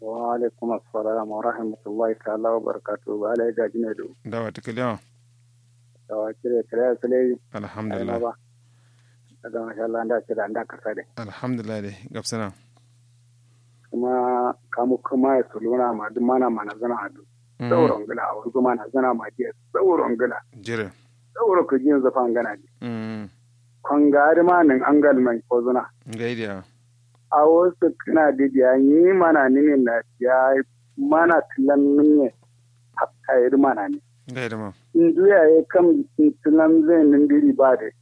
wa alaikum assalam wa rahmatullahi ta'ala wa barakatuhu ba ala ga jine do dawa ta kiliya da wa kire kire sale alhamdulillah ba daga masha Allah da kira da ka sare alhamdulillah dai gabsana kuma kamu kuma ya suluna ma duk mana mana zana adu sauron gila a wuri mana zana ma ke sauron gila jire sauro ku jin zafan gana ji mm kon gari ma nan an gal mai ko zuna gaidiya a wasu kana da ya yi mana nimin na ya mana tilan minye hatta yi mana ne gaida ma in duya ya kam tilan zai nindiri ba da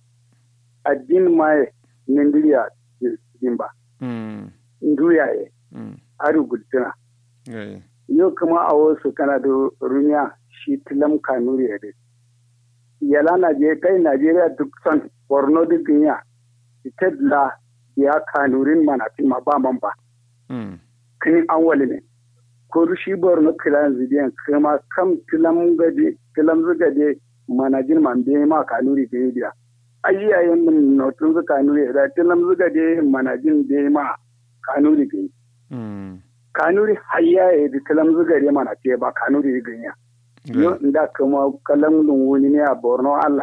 addin ma ya nindiri a cikin ba mm in duya ya mm ari gultuna gai yau kuma a wasu kana da rumiya shi tilam kanuri ya dai yala Najeriya kai Najeriya duk son Borno duk duniya ita la ya kanurin mana fi ma ba man ba mm kini an wali ne ko shi Borno kilan zidiyan kuma kam tilam gade tilam zugade manajin man be ma kanuri ke biya ayyayen mun notun zu kanuri da tilam zugade manajin be ma kanuri ke mm kanuri hayya ya da tilam zugade mana ce ba kanuri ganya yo gai nda kuma kalam dun wuni ne a borno allah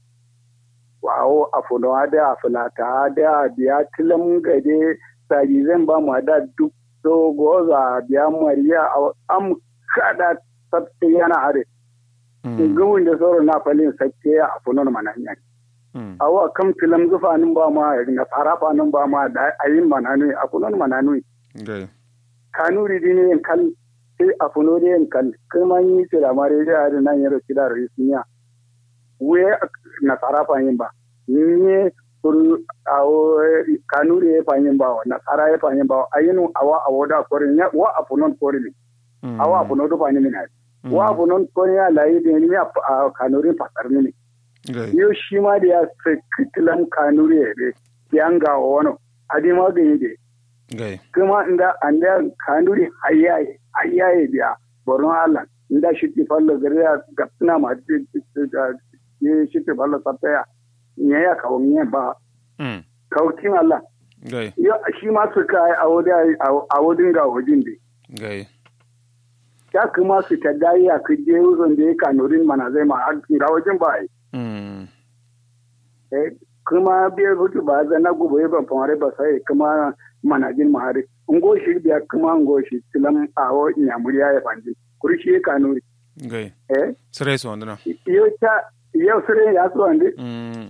wawo a funo da a fulata da biya tilam gade saji zan ba mu da duk so goza biya mariya a am kada sabte yana are mm gumin da soro na falin sabte a funo mananya mm awa kam tilam zufanin ba ma na farafa nan ba ma da ayin mananu a funo mananu gai kanuri dini yin kal sai a funo da yin kal kuma yi ce da mare da yare nan yaro kida da risinya we na sarafa yin ba ni kuru awo kanuri ya fanyin ba na sara ya fanyin ba ayinu awa awo da korin ya wa a funon korin mm awa a funo da fanyin ne wa a funon korin ya layi da ni a kanuri fasar ne gai yo shi ma da ya sekitilan kanuri ya be yanga wano adi ma gani da gai kuma inda anda kanuri hayaye hayaye biya borno allah inda shi ti fallo gariya gapsina ma ti ti shi ti fallo sapaya ne ya kawo ne ba mm kautin allah gai yo shi ma su kai a wodi a wodin ga wodin de gai ya kuma su ta dai ya kuje uzon da ya kanurin mana zai ma ga wajin ba ai mm eh kuma biyar hutu ba zana gobe ban famare ba sai kuma manajin mahari ngo shi biya kuma ngo shi tilam awo nyamuriya ya fandi kurshi kanuri gai eh sere so andana yo ta yau sire ya so ande mm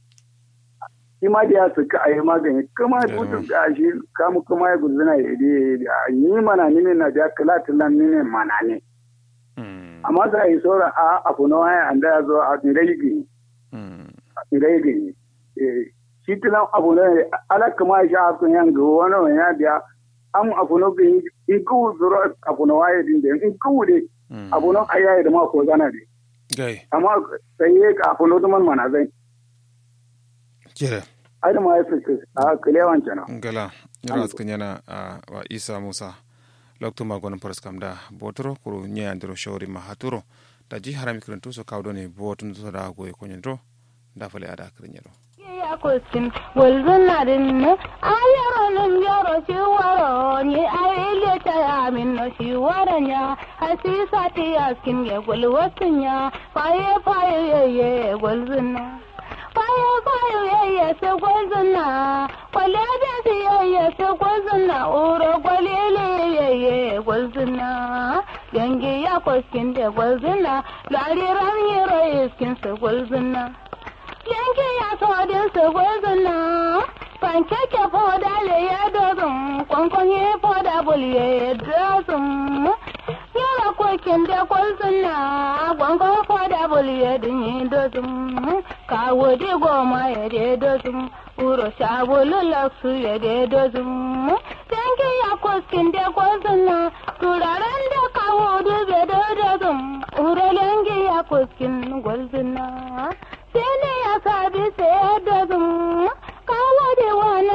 shi ma da ya suka ayi magani kuma Yeah, hutu man. ga shi kamu kuma ya gudana ya de ni mana ni ne na da kala tilam ni ne mana ne mm amma sai yi sora a afuno haya anda ya zo a ngai gini mm ngai gini eh shi tilam abu ne ala kuma sha akun yan go wani ya biya am afuno gini in ku zuro afuno waye din de in ku de mm afuno ayaye da ma ko zana de gai amma sai ye ka afuno duman mana zai jire ai da ma ya fice a kilewan kenan gala yana askan yana a wa isa musa lokto magonin paras kam da botoro kuro nya andro shawri ma haturo da ji harami kiranto so kawdo ne botun so da goye konyen do da fale ada kirin ya kuskin walzunarin ne ayaronin yaro shi waro ni aile ta yamin no shi waran ya hasisa ta yaskin ya gulwatin ya faye faye yayye gwalzuna faye faye yayye se gwalzuna kwale da si yayye se gwalzuna uro kwalele yayye gwalzuna yangi ya kuskin da gwalzuna lariran yaro iskin se gwalzuna yanke ya todin su gwazina pankeke foda le ya dozin kwankwan ya foda bulye ya dozin yara kokin da gwazina kwankwan foda bulye din ya dozin kawo di goma ya de dozin uro sabulu laksu ya de dozin yanke ya koskin da gwazina turaren da kawo dube da dozin uro yanke ya koskin gwazina sai ne ya sabi sai da zum kawo da wani